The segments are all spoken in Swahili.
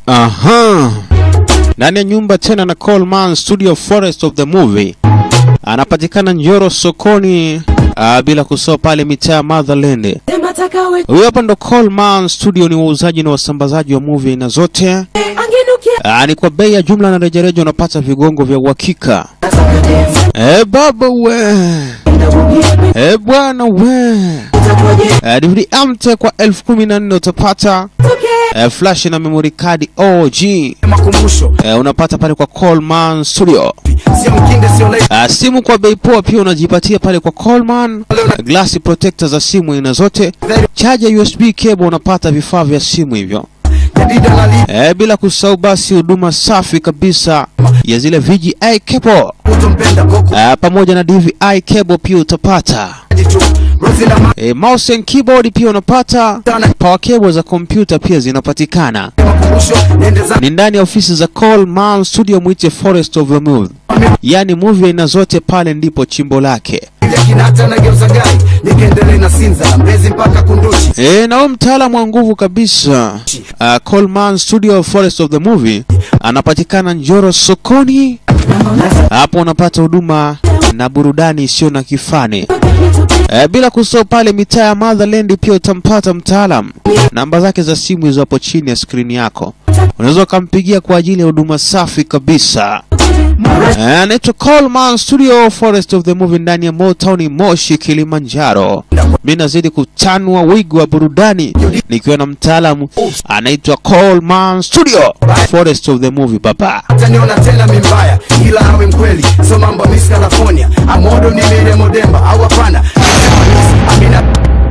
Aha. Ndani ya nyumba tena na Coleman Studio Forest of the Movie. Anapatikana Njoro sokoni ah, bila kusahau pale mitaa Motherland. Huyo hapa ndo Coleman Studio, ni wauzaji na wasambazaji wa movie aina zote. Ah, ni kwa bei ya jumla na rejareja, unapata vigongo vya uhakika. Eh baba we, eh bwana we, eh, DVD amte kwa elfu kumi na nne utapata eh, flash na memory card OG makumbusho eh, unapata pale kwa Coleman Studio. sio mkinde sio lei Uh, simu kwa bei poa pia unajipatia pale kwa Coleman. Glass protector za simu aina zote, charger USB cable, unapata vifaa vya simu hivyo. jadida na li Eh, bila kusahau basi huduma safi kabisa ya zile VGA cable utompenda koko uh, pamoja na DVI cable pia utapata. jitu rozi na E, mouse and keyboard pia unapata. Power cable za kompyuta pia zinapatikana. makumbusho niende za Ni ndani ya ofisi za Coleman Studio, mwite Forest of the Movie. Yaani movie aina zote pale ndipo chimbo lake. ile kinata na geuza gai nikaendelee na sinza mbezi mpaka kunduchi E, na huyo mtaalamu wa nguvu kabisa uh, Coleman Studio Forest of the Movie anapatikana Njoro sokoni. Hapo unapata huduma na burudani isiyo na kifani. E, bila kusahau pale mitaa ya Motherland pia utampata mtaalam. Namba zake za simu hizo hapo chini ya skrini yako, unaweza ukampigia kwa ajili ya huduma safi kabisa. Eh, Anaitwa Coleman Studio Forest of the Movie ndani ya Motown Moshi, Kilimanjaro. Mi nazidi kutanua wigo wa burudani nikiwa na mtaalamu anaitwa Coleman Studio Forest of the Movie baba. taniona tena mimbaya ila awe mkweli so mambo miss california amodo ni mire modemba au hapana amina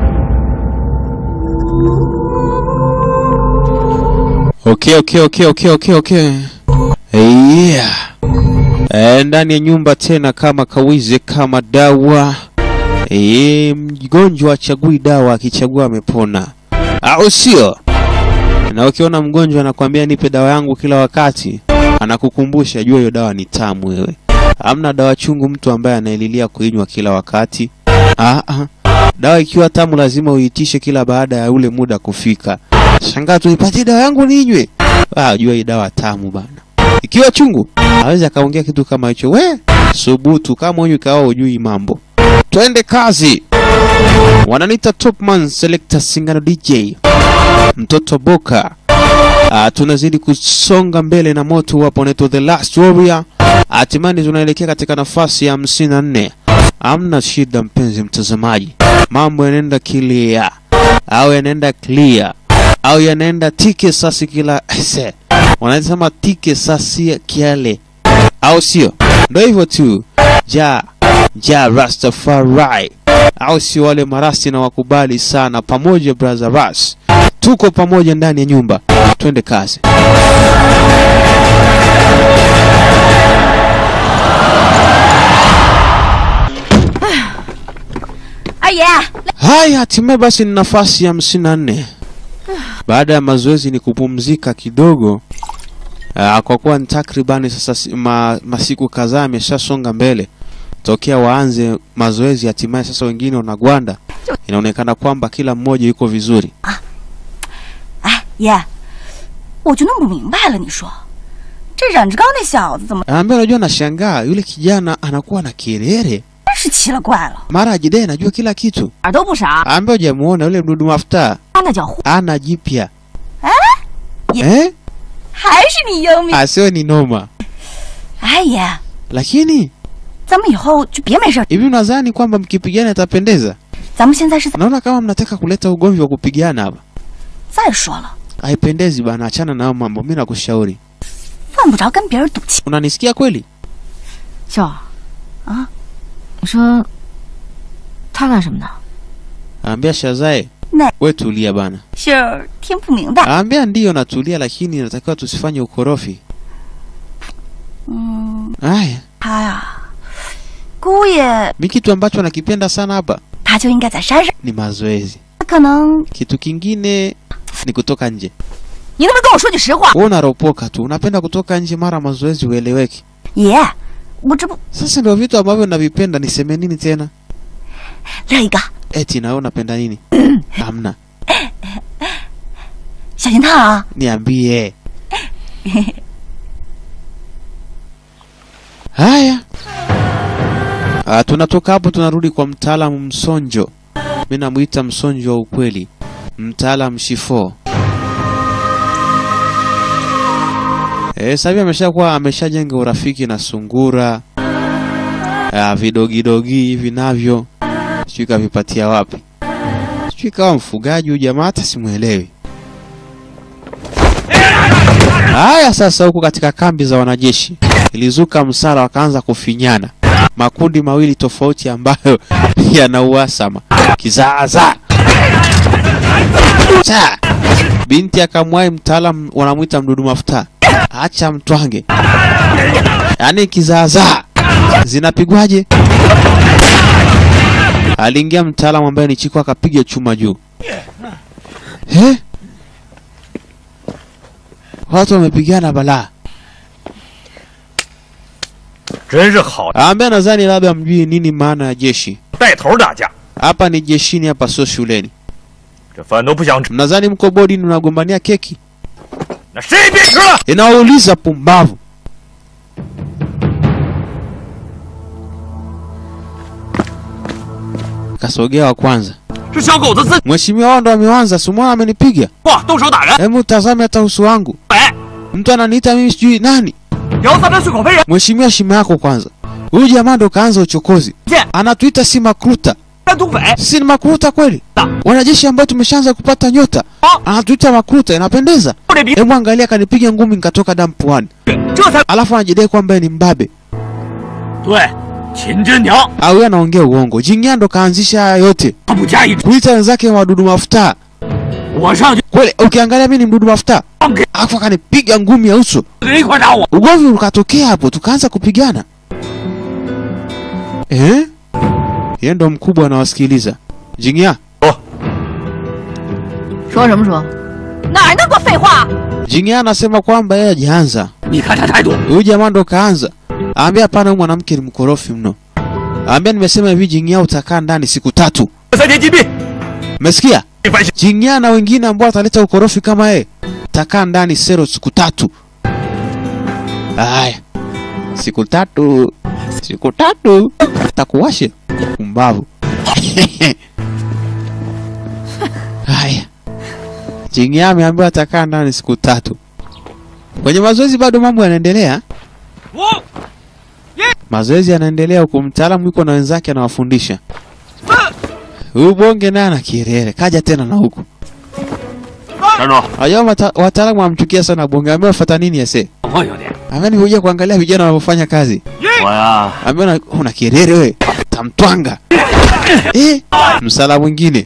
Okay, okay, okay, okay, okay, okay. Yeah. E, ndani ya nyumba tena kama kawize kama dawa. E, mgonjwa achagui dawa, akichagua amepona, au sio? Na ukiona mgonjwa anakwambia nipe dawa yangu kila wakati, anakukumbusha jua hiyo dawa ni tamu. Wewe hamna dawa chungu mtu ambaye anaelilia kuinywa kila wakati. Ah, ah. Dawa ikiwa tamu lazima uitishe kila baada ya ule muda kufika. Shangaa tu nipatie dawa yangu ninywe. Ah, jua hii dawa tamu bana. Ikiwa chungu, hawezi akaongea kitu kama hicho. We, subutu kama huyu kawa ujui mambo. Twende kazi. Wananiita Topman Selector Singano DJ. Mtoto Boka. Ah, tunazidi kusonga mbele na moto wapo unaitwa The Last Warrior. Hatimaye tunaelekea katika nafasi ya hamsini na nne. Hamna shida mpenzi mtazamaji, mambo yanaenda clear au yanaenda clear au yanaenda tike sasi kila se wanasema tike sasi kiale, au sio? Ndio hivyo tu, ja ja Rastafari, au sio? Wale marasti na wakubali sana, pamoja brother Ras, tuko pamoja ndani ya nyumba, twende kazi. Aye, Haya, hatimaye basi ni nafasi ya hamsini na nne. Baada ya mazoezi ni kupumzika kidogo. Aa, kwa kuwa ni takribani sasa si- ma, masiku kadhaa yameshasonga mbele tokea waanze mazoezi, hatimaye sasa wengine wanagwanda. Inaonekana kwamba kila mmoja yuko vizuri. 哎爷，我就弄不明白了，你说这忍着刚那小子怎么 Anaambia, unajua, nashangaa yule kijana anakuwa na kelele, 真是奇了怪了， mara ajidai anajua kila kitu. 哪儿都不傻， Anaambia, hujamuona yule mdudu mafuta, 他那叫货， ana jipya 也 eh? 还是你英明。 Asiwe ni noma, 哎爷， lakini 咱们以后就别没事儿， hivi unadhani kwamba mkipigana itapendeza? 咱们现在是 Naona kama mnataka kuleta ugomvi wa kupigana hapa. 再说了， Haipendezi bana, achana na hayo mambo. Mimi nakushauri. 犯不着跟别人赌气。 Unanisikia kweli? 秀儿，啊，你说他干什么呢？ Ambia Shazae, Ne. we tulia bana. 秀儿听不明白。 Ambia ndiyo natulia, lakini natakiwa tusifanye ukorofi. 嗯， Aya, 他呀，姑爷 mi kitu ambacho nakipenda sana hapa 他就应该在山上， ni mazoezi. 可能 Kitu kingine ni kutoka nje. 你能不能跟我说句实话？ Wewe unaropoka tu, unapenda kutoka nje mara mazoezi ueleweki. 爷，我这不 Sasa ndio vitu ambavyo navipenda, niseme nini tena? 另一个 Eti na wewe unapenda nini? Hamna, 小心烫啊！ niambie. Haya, ah, tunatoka hapo tunarudi kwa mtaalamu Msonjo. Mi namwita Msonjo wa ukweli, mtaalamu Shifo. Eh, sasa hivi ameshakuwa ameshajenga urafiki na sungura ah, vidogidogi hivi navyo sijui kavipatia wapi, sijui kawa mfugaji huyu jamaa, hata simwelewi. Haya, sasa huku katika kambi za wanajeshi ilizuka msala, wakaanza kufinyana makundi mawili tofauti ambayo yana uhasama kizaazaa. Cha! Binti akamwahi mtaalam, wanamwita mdudu mafuta, acha mtwange, yaani kizaazaa zinapigwaje? Aliingia mtaalamu ambaye ni Chiko akapiga chuma juu. He? Watu wamepigana balaa. 真是好 Ambaye nadhani labda mjui nini maana ya jeshi. 带头打架， Hapa ni jeshini, hapa sio shuleni. 这饭都不想吃， Mnadhani mko bodi mnagombania keki? 那谁也别吃了。 Inawauliza pumbavu. Kasogea wa kwanza. 是小狗子自 Mheshimiwa wao ndo ameanza, simwona amenipiga. 哇动手打人， Hebu tazame hata uso wangu. 哎， Mtu ananiita mimi sijui nani. 摇三针碎口飞人， Mheshimiwa, shima yako kwanza. Huyu jamaa ndo kaanza uchokozi. 见 Anatuita si makruta. 山土匪， Si ni makruta kweli? Wanajeshi ambao tumeshaanza kupata nyota. Anatuita makruta, inapendeza. 不这逼， Hebu angalia, kanipiga ngumi nikatoka damu puani. 这才 Alafu anajidai kwamba yeye ni mbabe. 对。秦真娘 Au yeye anaongea uongo. Jingya ndo kaanzisha haya yote. 他不加以， Kuita wenzake wadudu mafuta. 我上去 Kweli ukiangalia mimi ni mdudu mafuta. 放给 Alafu akanipiga ngumi ya uso. 人一块打我， Ugomvi ukatokea hapo, tukaanza kupigana. Eh? Yeye ndo mkubwa anawasikiliza. Jingya, 说什么说？ 哪儿那么多废话？ Jingya anasema kwamba yeye hajaanza. 你看他态度， Huyu jamaa ndo kaanza. Aambia hapana, huyu mwanamke ni mkorofi mno. Aambia nimesema hivi, Jingya utakaa ndani siku tatu. 三天禁闭， Umesikia? 没反省。 Jingya na wengine ambao wataleta ukorofi kama yeye takaa ndani sero siku tatu. Haya, siku tatu, siku tatu takuwashe kumbavu. Haya, Jingya ameambiwa atakaa ndani siku tatu. Kwenye mazoezi bado mambo yanaendelea. 我 Mazoezi yanaendelea huku, mtaalamu yuko na wenzake anawafundisha. Huyu bonge naye ana kielele, kaja tena na huku. 站住！ Wajua mata- wataalamu wamchukia sana bonge, ambaye wafuata nini ese? 我有点， Ambaye nimekuja kuangalia vijana wanavyofanya kazi. 我呀， Ambaye una, una kielele wewe, tamtwanga. Eh, msala mwingine.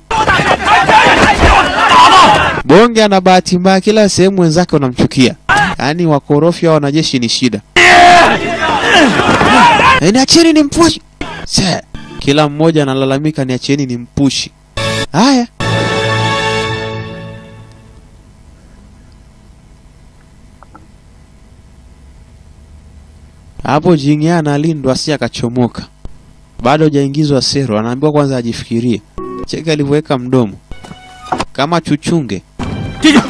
Bonge ana bahati mbaya, kila sehemu wenzake wanamchukia. Yaani wakorofi wa wanajeshi ni shida. Eh, niacheni ni mpushi. Se, kila mmoja analalamika niacheni ni mpushi. Haya. Hapo Jingya analindwa asi akachomoka. Bado hajaingizwa sero, anaambiwa kwanza ajifikirie. Cheka alivyoweka mdomo kama chuchunge. 进去。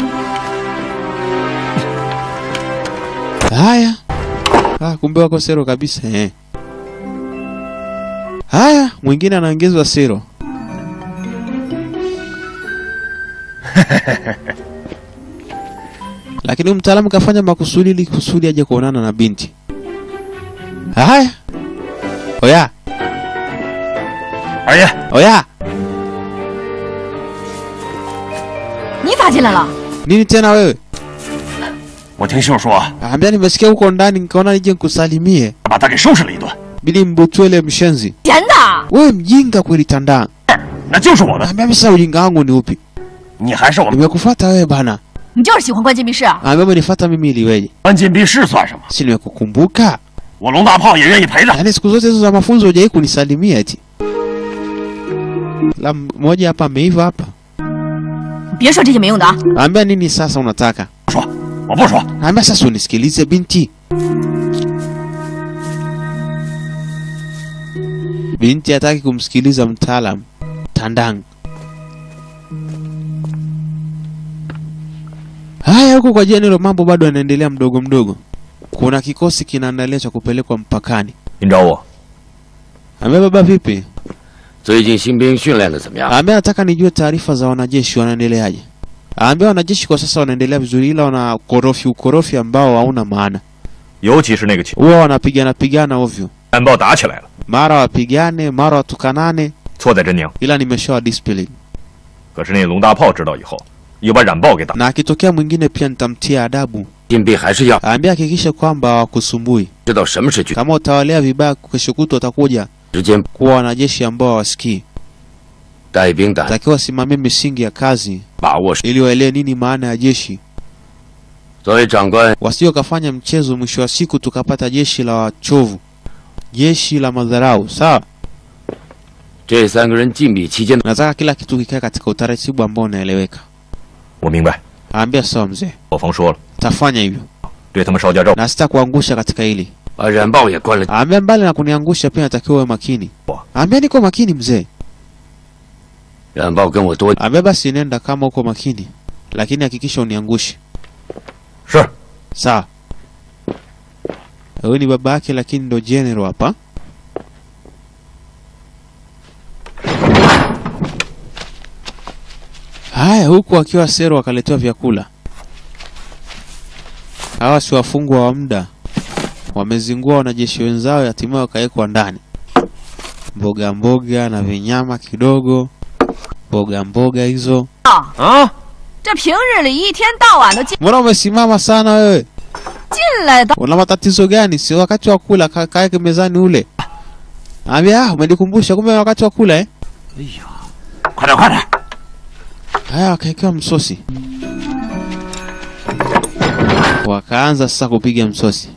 Haya. Ah, kumbe wako sero kabisa eh. Haya, mwingine anaongezwa sero. Lakini huyu mtaalamu kafanya makusudi ili kusudi aje kuonana na binti. Haya. Oya, 二爷， oya. 你咋进来了？ Nini tena wewe? 我听秀说 Ambia nimesikia huko ndani nikaona nije nikusalimie. 把他给收拾了一顿， Bili mbutwele mshenzi. 闲的， Wewe mjinga kweli tandaa. 那就是我的， Ambia mimi sasa ujinga wangu ni upi? 你还是我们 Nimekufuata wewe bana. 你就是喜欢关禁闭室啊？ Ambia umenifuata mimi iliweje? 关禁闭室算什么？ Si nimekukumbuka? 我龙大炮也愿意陪着。 Yaani siku zote hizo za mafunzo hujai kunisalimia eti. La mmoja hapa ameiva hapa. 你别说这些没用的啊！ Ambia nini sasa unataka? 不说，我不说， Ambia sasa unisikilize binti. Binti hataki kumsikiliza mtaalamu. Tandang. Haya, huko kwa General mambo bado yanaendelea mdogo mdogo. Kuna kikosi kinaandalia cha kupelekwa mpakani. 您找我？ Ambia baba, vipi? 最近新兵训练的怎么样？ Ambia nataka nijue taarifa za wanajeshi wanaendeleaje. Ambia wanajeshi kwa sasa wanaendelea vizuri, ila wana ukorofi ukorofi ambao hauna maana. 尤其是那个情 Huwa wanapigana pigana ovyo, 战报打起来了， mara wapigane, mara watukanane, 错在真宁。 ila nimeshawa discipline. 可是那龙大炮知道以后，又把冉豹给打。 Na akitokea mwingine pia nitamtia adabu. 新兵还是要 Ambia hakikisha kwamba hawakusumbui. 知道什么是军， Kama utawalea vibaya, kesho kutwa watakuja 时间 kuwa wanajeshi ambao hawasikii. 带兵的 Takiwa wasimamie misingi ya kazi 把握。 ili waelewe nini maana ya jeshi, 作为长官， wasio wakafanya mchezo, mwisho wa siku tukapata jeshi la wachovu, jeshi la madharau. Sawa, 这三个人禁闭期间， nataka kila kitu kikae katika utaratibu ambao unaeleweka. 我明白， Ambia sawa mzee, 我方说了， tafanya hivyo 对他们稍加照顾。 na sitakuangusha katika hili. 把冉豹也关了。 Ambia mbali na kuniangusha, pia natakiwa uwe makini. Ambia niko makini mzee. 冉豹跟我多 Ambia basi nenda kama uko makini, lakini hakikisha uniangushe. 是， Sawa. Huyu ni baba yake, lakini ndo general hapa. Haya, huku akiwa sero wakaletewa vyakula. Hawa si wafungwa wa muda, wamezingua wanajeshi wenzao, hatimaye wakawekwa ndani. Mboga mboga na vinyama kidogo, mboga mboga hizo. 啊， 这平日里一天到晚的进 Mbona umesimama sana wewe? 进来的， Una matatizo gani? Si wakati wa kula, ka- kaeke mezani ule. Ambia, ah, umenikumbusha kumbe ni wakati wa kula eh? 快点快点！ Haya, wakaekewa msosi, wakaanza sasa kupiga msosi.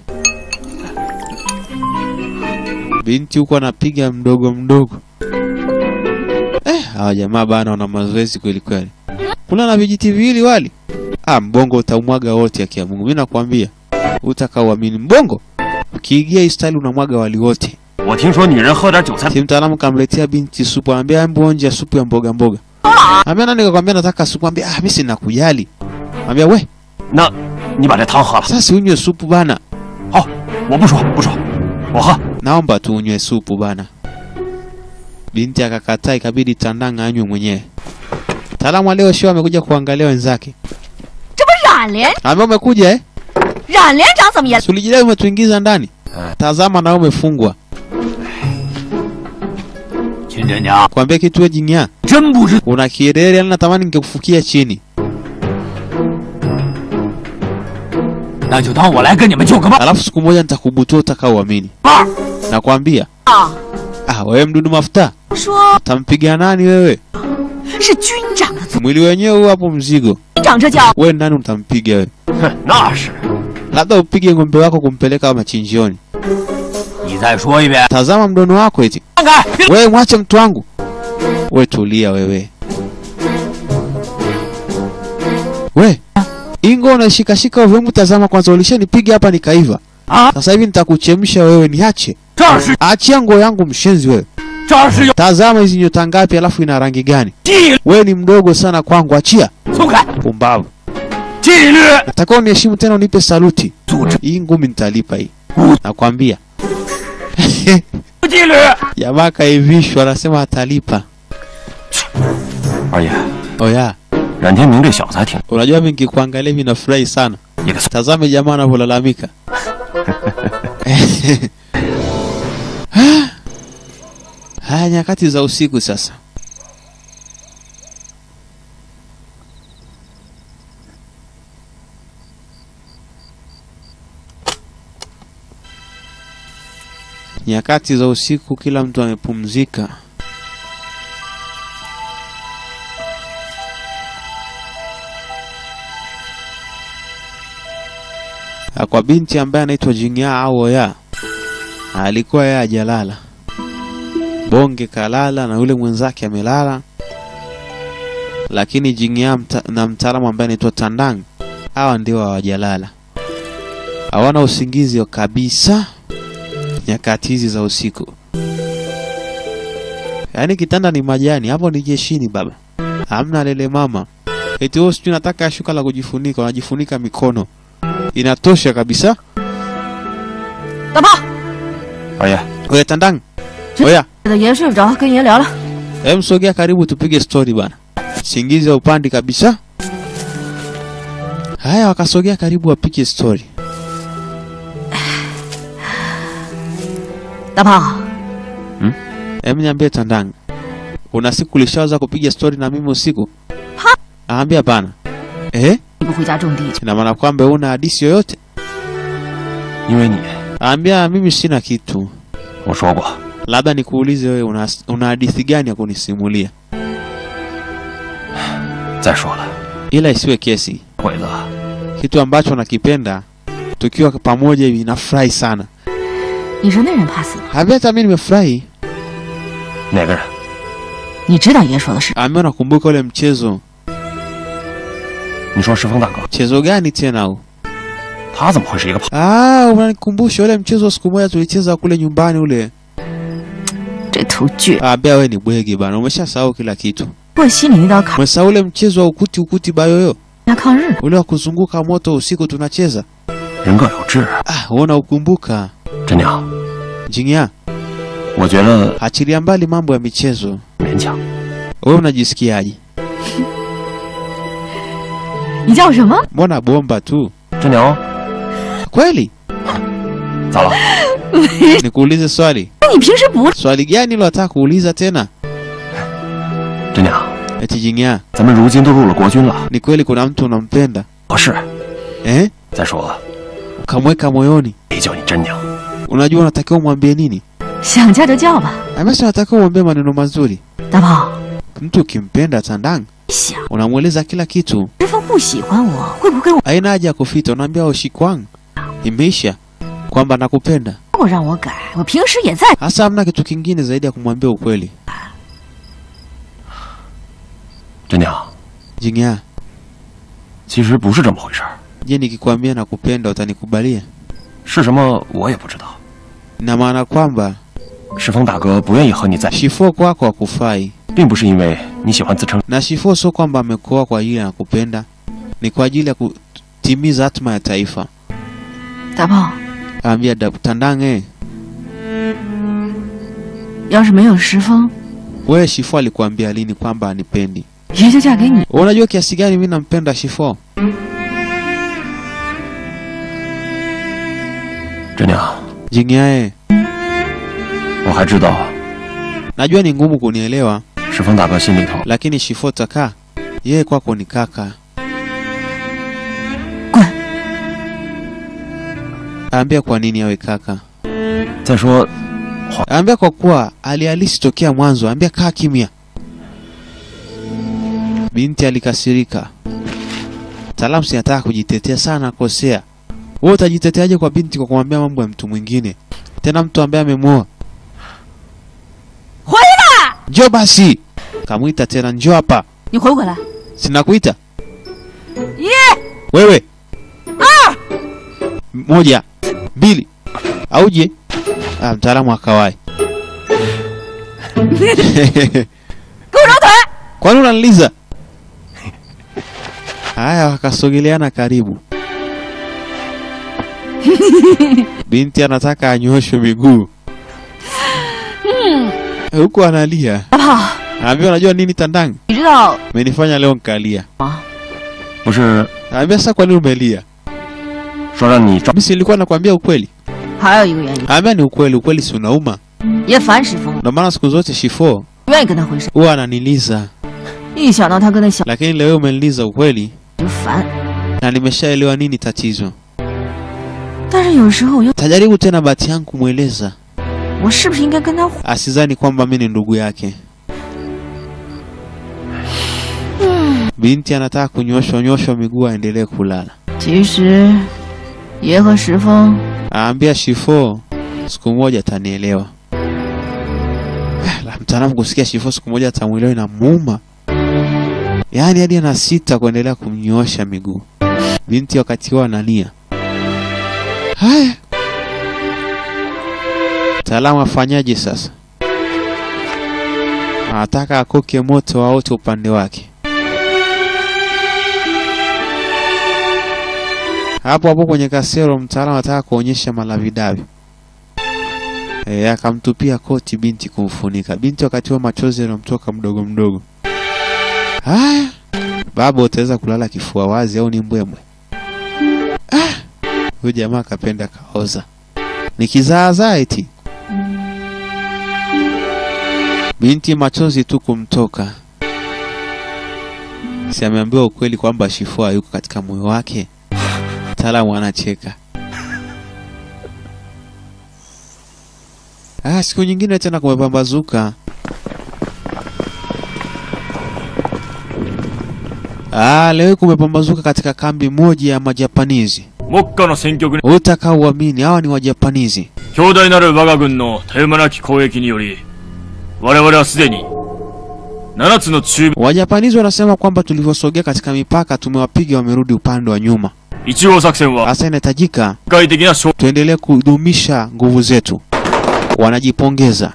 Binti huko anapiga mdogo mdogo. Eh, hawa jamaa bana wana mazoezi kweli kweli. Kuna na vijiti viwili wali. Ah, mbongo utaumwaga wote akia Mungu. Mimi nakwambia. Utakauamini mbongo. Ukiingia hii style unamwaga wali wote. 我听说女人喝点韭菜， Si mtaalamu kamletea binti supu, anambia hebu onja ya supu ya mboga mboga. Ambia nani kakwambia nataka supu, ambia ah, mimi sina kujali. Ambia we, 那你把这汤喝了。 sasa unywe supu bana. 好，我不说不说，我喝。 Naomba tu unywe supu bana. Binti akakataa, ikabidi Tandanga anywe mwenyewe. Mtaalamu wa leo show amekuja kuangalia wenzake. 这不冉连 Ambia umekuja eh? 冉连长怎么也 Si ulijidai umetuingiza ndani? Tazama na wewe umefungwa. 秦真娘， Kwambia kitu wewe jingya. 真不知 Una kielele, yani natamani ningekufukia chini. 那就当我来跟你们救个伴。 Alafu siku moja nitakubutua utakaoamini. 二， Nakwambia. 啊， Ah, wewe mdudu mafuta. 说 Utampiga nani wewe? 是军长的组 Mwili wenyewe huu hapo mzigo. 军长，这叫 Wewe nani utampiga wewe? 哼，那是。 Labda upige ng'ombe wako kumpeleka machinjioni. 你再说一遍， Tazama mdono wako eti. 看看。 Wewe mwache mtu wangu. Wewe tulia wewe. We. Ingo unashikashika ovyo, hebu tazama kwanza, ulishanipiga hapa nikaiva. Ah. Sasa hivi nitakuchemsha wewe, niache. 这是 Achia nguo yangu mshenzi wewe. 这是有 Tazama hizi nyota ngapi alafu ina rangi gani? 纪 Wewe ni mdogo sana kwangu, achia. 松开 Pumbavu. 纪律 Nataka uniheshimu tena unipe saluti. 组织 Hii ngumi nitalipa hii. Nakwambia. 纪律。 Jamaa kaivishwa anasema atalipa. 二爷， Oya, 冉天明这小子还挺 unajua mimi nikikuangalia hivi nafurahi sana. 一个 Tazame jamaa anavyolalamika. Haya nyakati za usiku sasa. Nyakati za usiku, kila mtu amepumzika. Na kwa binti ambaye anaitwa Jingya au Oya, alikuwa yeye hajalala. Bonge kalala na yule mwenzake amelala, lakini Jingya mta, na mtaalamu ambaye anaitwa Tandang hawa ndio hawajalala, hawana usingizi wa kabisa nyakati hizi za usiku. Yaani kitanda ni majani, hapo ni jeshini baba, hamna lele mama. eti wewe sijui nataka shuka la kujifunika, unajifunika mikono, inatosha kabisa. 大炮， 老爷， Oya Tandang, oya 的爷睡不着，跟爷聊聊。 Hem, sogea karibu tupige stori bana. Singizi ya upandi kabisa. Haya, wakasogea karibu wapige stori. 大炮， Hem, niambie Tandang, una siku ulishawaza kupiga stori na mimi usiku? Aambia hapana. Eh, 你不回家种地去？ ina maana kwamba una hadisi yoyote? 因为你， Aambia mimi sina kitu. 我说过， Labda nikuulize wewe una, una hadithi gani ya kunisimulia? 再说了， Ila isiwe kesi. 鬼子， Kitu ambacho nakipenda tukiwa pamoja hivi nafurahi sana. 你说那人怕死吗？ Aambia hata mimi nimefurahi. 哪个人？ 你知道爷说的是？ Aambia nakumbuka ule mchezo 你说石峰大哥， mchezo gani tena huu? 他怎么会是一个胖？ Ah, unanikumbusha ule mchezo siku moja tulicheza kule nyumbani ule. 这头倔， Aambia wewe ni bwege bana, umeshasahau kila kitu. 过心里那道坎儿， Umesahau ule mchezo wa ukuti ukuti bayoyo, 人家抗日， ule wa kuzunguka moto usiku tunacheza. 人各有志。 Ah, wewe unaukumbuka? 真娘， Jingia, 我觉得 achilia mbali mambo ya michezo. 勉强。 Wewe unajisikiaje? 你叫什么？ Mbona bomba tu? 真娘， Kweli? 咋了？ Nikuulize swali. 你平时不 Swali gani lo nataka kuuliza tena? 真娘， Eti Jingia, 咱们如今都入了国军了， ni kweli kuna mtu unampenda? 合适。 Eh? 再说了， Kamweka moyoni. 没叫你真娘， Unajua unatakiwa umwambie nini? 想叫就叫吧。 Amesha unatakiwa umwambie maneno mazuri. 大炮， Mtu ukimpenda Tandang, 想 unamweleza kila kitu. 石峰不喜欢我，会不会我 Haina haja ya kufita, unaambia ushikwang. Imeisha kwamba nakupenda. 我让我改？我平时也在。 Hasa hamna kitu kingine zaidi ya kumwambia ukweli. 真娘， Jingia, 其实不是这么回事儿， je, nikikwambia nakupenda utanikubalia? 是什么我也不知道。 Ina maana kwamba 石峰大哥不愿意和你在， Shifo kwako hakufai, 并不是因为你喜欢自称， na Shifo sio kwamba amekuoa kwa ajili ya nakupenda, ni kwa ajili ya kutimiza hatma ya taifa. 大炮， Ambia da- Tandang, eh, 要是没有石峰， wewe Shifo alikuambia lini kwamba anipendi? 爷就嫁给你。 Unajua kiasi gani mimi nampenda Shifo? 真娘， Jingia, eh, 我还知道 najua ni ngumu kunielewa, 石峰大哥心里头 lakini Shifo taka yeye kwako ni kaka. Gwe. Ambia kwa nini awe kaka? 再说， Ambia kwa kuwa alihalisi tokea mwanzo. Ambia kaa kimya. Binti alikasirika. Mtaalamu si anataka kujitetea sana, akosea. Wewe utajiteteaje kwa binti kwa kumwambia mambo ya mtu mwingine, tena mtu ambaye amemwoa? Njoo basi, kamwita tena, njoo hapa. 你回不回来？ Sinakuita 一、 wewe. Moja, mbili, auje. Ah, mtaalamu akawai. 给我揉腿！ Kwani unaniliza? Haya, wakasogeleana karibu. Binti anataka anyoshwe miguu huku analia. 大炮， Anaambia unajua nini Tandang, 你知道 umenifanya leo nkalia. 不是 Anaambia sasa, kwa nini umelia? 说让你照 Mimi si nilikuwa nakwambia ukweli. 还有一个原因， Anaambia ni ukweli, ukweli si unauma. 爷烦石峰， Ndio maana siku zote Shifo 不愿意跟他回事。 huwa ananiliza, 一想到他跟那小 lakini leo umeniliza ukweli 就烦。 na nimeshaelewa nini tatizo. 但是有时候我又， Tajaribu tena bahati yangu kumweleza 我是不是应该跟他？ asizani kwamba mi ni ndugu yake. Binti anataka kunyoshwa nyoshwa miguu aendelee kulala. 其实，爷和石峰 Aambia Shifo siku moja atanielewa. La mtaalamu kusikia Shifo siku moja atamwelewa inamuuma, yaani hadi ana sita kuendelea kumnyoosha miguu. Binti wakati huo analia. Haya, mtaalamu afanyaje sasa? Anataka akoke moto waote upande wake. hapo hapo kwenye kasero, mtaalamu anataka kuonyesha malavidavi e, akamtupia koti binti kumfunika binti, wakati huo machozi yanamtoka mdogo mdogo. Haya, baba, utaweza kulala kifua wazi au ni mbwembwe? Ah, huyu jamaa akapenda kaoza, ni kizaazaa eti. Binti machozi tu kumtoka, si ameambiwa ukweli kwamba Shifua yuko katika moyo wake. Mtaalamu anacheka. Ah, siku nyingine tena kumepambazuka. Ah, leo kumepambazuka katika kambi moja ya Majapanizi. 目下の戦局に Utakauamini, hawa ni Wajapanizi. 強大なる我が軍の絶え間なき攻撃により、我々はすでに、7つの中部、 Wajapanizi wanasema kwamba tulivyosogea katika mipaka tumewapiga, wamerudi upande wa nyuma. 1号作戦は、 Sasa inahitajika 世界的な勝 tuendelee kudumisha nguvu zetu. Wanajipongeza.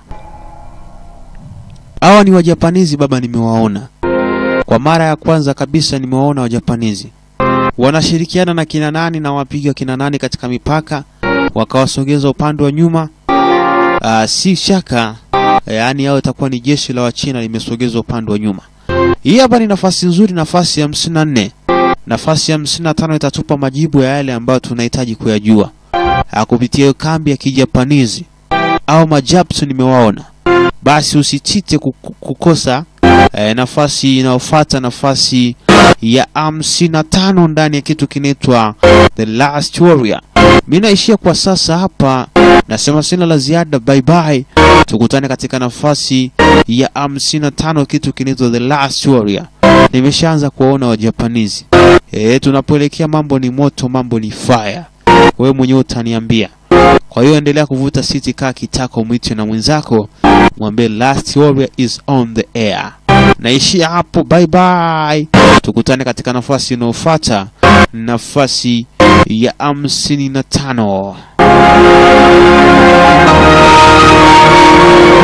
Hawa ni Wajapanizi baba, nimewaona kwa mara ya kwanza kabisa, nimewaona Wajapanizi wanashirikiana na kina nani na wapiga kina nani katika mipaka, wakawasogeza upande wa nyuma. Aa, si shaka yaani yao itakuwa ni jeshi la Wachina limesogezwa upande wa nyuma. Hii hapa ni nafasi nzuri, nafasi ya hamsini na nne. Nafasi ya hamsini na tano itatupa majibu ya yale ambayo tunahitaji kuyajua Ah, kupitia hiyo kambi ya kijapanizi au majapsu nimewaona. Basi usitite kuku- kukosa eh, nafasi inayofuata, nafasi ya hamsini na tano ndani ya kitu kinaitwa The Last Warrior. Mi naishia kwa sasa hapa, nasema sina la ziada. Bye bye, tukutane katika nafasi ya hamsini na tano kitu kinaitwa The Last Warrior. Nimeshaanza kuwaona Wajapanizi eh, tunapoelekea mambo ni moto, mambo ni fire. Wewe mwenyewe utaniambia. Kwa hiyo endelea kuvuta siti, kaa kitako, mwite na mwenzako, mwambie Last Warrior is on the air. Naishia hapo, bye bye. Tukutane katika nafasi inayofuata, nafasi ya hamsini na tano.